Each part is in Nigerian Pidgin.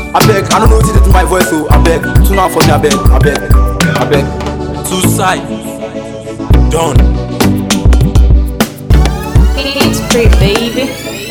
abeg i no know wetin dey do my voice o abeg tune am for me abeg abeg abeg. two side done. It's free, baby.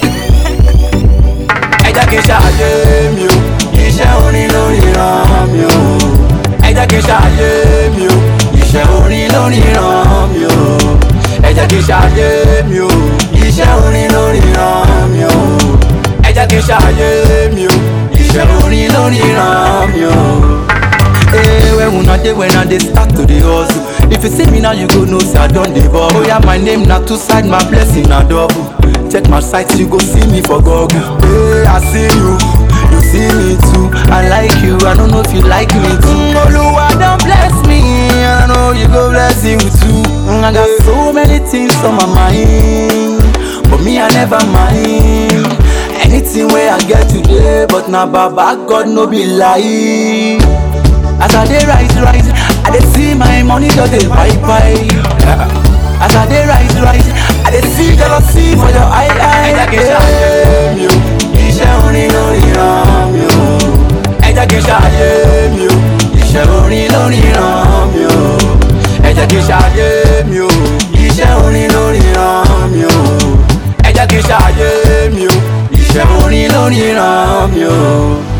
ẹ jẹ́ kí n ṣàyè mi o iṣẹ́ orin lórí ràn mí o ẹ jẹ́ kí n ṣàyè mi o iṣẹ́ orin lórí ràn mí o ẹ jẹ́ kí n ṣàyè mi o iṣẹ́ orin lórí ràn mí o ẹ jẹ́ kí n ṣàyè mi o iṣẹ́ orin lórí ràn mí o. Hey, when una dey when I dey start to dey hustle If you see me now you go know say I don dey bubble Oh yeah, my name na two side, my blessing na double Check my site, you go see me for Google Hey, I see you, you see me too I like you, I don't know if you like me too mm, Oluwa don bless me, I know you go bless you too mm, I got so many things on my mind But me I never mind Anything wey I get today But na baba God no be lie As I dey rise, rise, I dey see my money just dey buy, buy. As I dey rise, rise, I dey see jealousy for your eye, eye. Ẹ jẹ́ kí n ṣàyè mi o, iṣẹ́ orin lórí ràn mí o. Ẹ jẹ́ kí n ṣàyè mi o, iṣẹ́ orin lórí ràn mí o. Ẹ jẹ́ kí n ṣàyè mi o, iṣẹ́ orin lórí ràn mí o. Ẹ jẹ́ kí n ṣàyè mi o, iṣẹ́ orin lórí ràn mí o.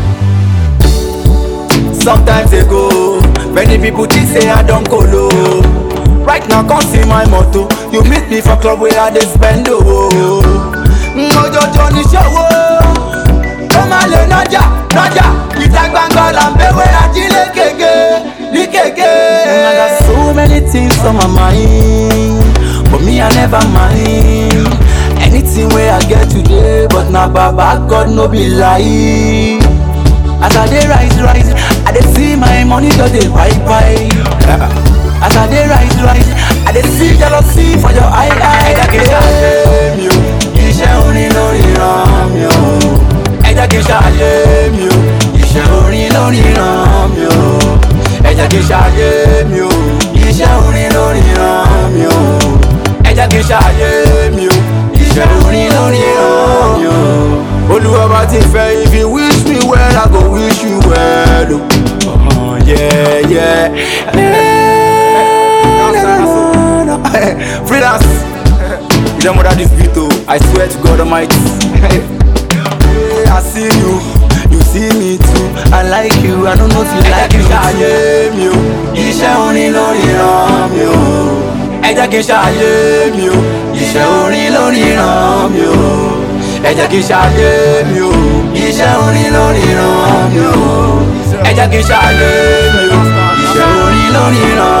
Sometimes ago, many people think say I don't go low. Right now, come see my motto. You meet me for club where I dey spend oh. Mojojo ni ṣòwò, ó máa lè nájà nájà. Ìta gbangba là ń bẹ̀wẹ̀ ajílẹ̀ kéke ní kéke. I got so many things on my mind, but me I never mind. Anything wey I get today, but na baba God no be lie. As I dey rise, rise, I dey see my money just dey buy, buy. As I dey rise, rise, I dey see jealousy for your eye, eye. Ẹ jẹ́ kí n ṣàyè mi o, iṣẹ́ orin lórí ràn mí o. Ẹ jẹ́ kí n ṣàyè mi o, iṣẹ́ orin lórí ràn mí o. Ẹ jẹ́ kí n ṣàyè mi o, iṣẹ́ orin lórí ràn mí o. Ẹ jẹ́ kí n ṣàyè mi o, iṣẹ́ orin lórí ràn mí o. Olúwa bá ti fẹ́ if you wish me well I go wish you well o. Oh, yeah, yeah. Freelance. You don't murder this beat oh, I swear to God Almighty. I see you, you see me too. I like you, I don't know if you like me too. mi o, iṣẹ́ orin lórí ràn mí o. Ẹ jẹ́ kí n ṣàyè mi o, iṣẹ́ orin lórí ràn mí o. Ẹ jẹ́ kí n ṣàyè mi o, iṣẹ́ orin lórí ràn mí o. Ẹ jẹ́ kí n ṣàyè mi o, iṣẹ́ orin lórí ràn